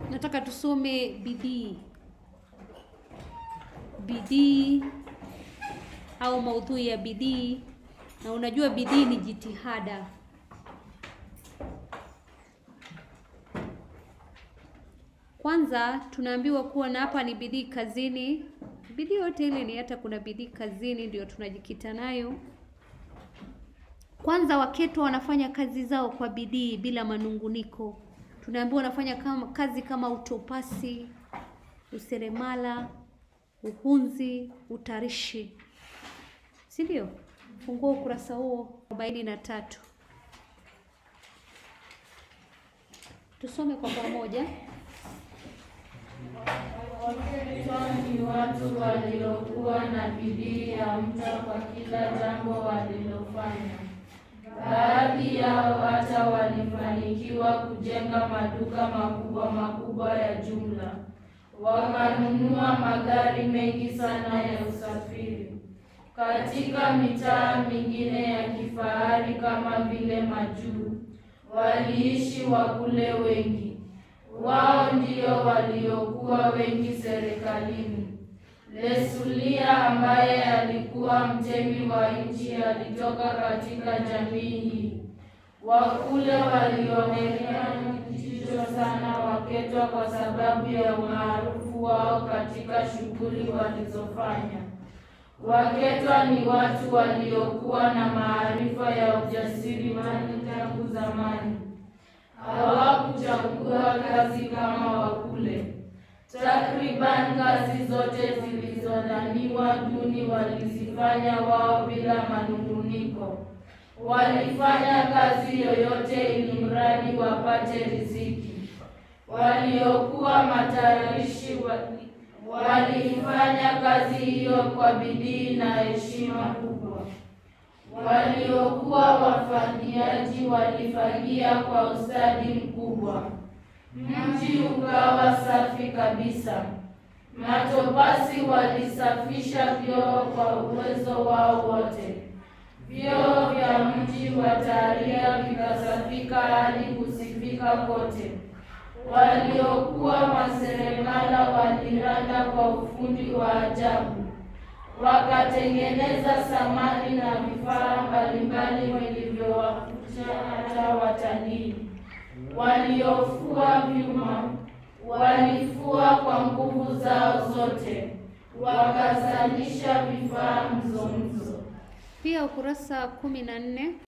nataka tusome bidii. Bidii au maudhui ya bidii, na unajua bidii ni jitihada. Kwanza tunaambiwa kuwa na hapa ni bidii kazini. Bidii yote ile ni hata kuna bidii kazini, ndio tunajikita nayo. Kwanza Waketwa wanafanya kazi zao kwa bidii bila manunguniko. Tunaambiwa wanafanya kama, kazi kama utopasi, useremala, uhunzi, utarishi, si ndio? Fungua ukurasa huo arobaini na tatu tusome kwa pamoja. Waketwa ni watu waliokuwa na bidii ya mcha kwa kila jambo walilofanya. Baadhi yao hata walifanikiwa kujenga maduka makubwa makubwa ya jumla, wakanunua magari mengi sana ya usafiri katika mitaa mingine ya kifahari kama vile Majuu. Waliishi wakule wengi wao ndio waliokuwa wengi serikalini. Lesulia ambaye alikuwa mtemi wa nchi alitoka katika jamii hii. Wakule walionekana kitisho sana Waketwa kwa sababu ya umaarufu wao katika shughuli walizofanya. Waketwa ni watu waliokuwa na maarifa ya ujasiriamali tangu zamani hawakuchagua kazi kama Wakule. Takriban kazi zote zilizodhaniwa duni walizifanya wao bila manunguniko. Walifanya kazi yoyote ili mradi wapate riziki. Waliokuwa matayarishi wali- waliifanya kazi hiyo kwa bidii na heshima kubwa waliokuwa wafanyaji walifagia kwa ustadi mkubwa. Mji ukawa safi kabisa. Matopasi walisafisha vyoo kwa uwezo wao wote. Vyoo vya mji wa Taria vikasafika hadi kusifika kote. Waliokuwa maseremala waliranda kwa ufundi wa ajabu wakatengeneza samani na vifaa mbalimbali vilivyowavutia hata watalii. Waliofua vyuma walifua kwa nguvu zao zote, wakazalisha vifaa mzomzo. Pia ukurasa kumi na nne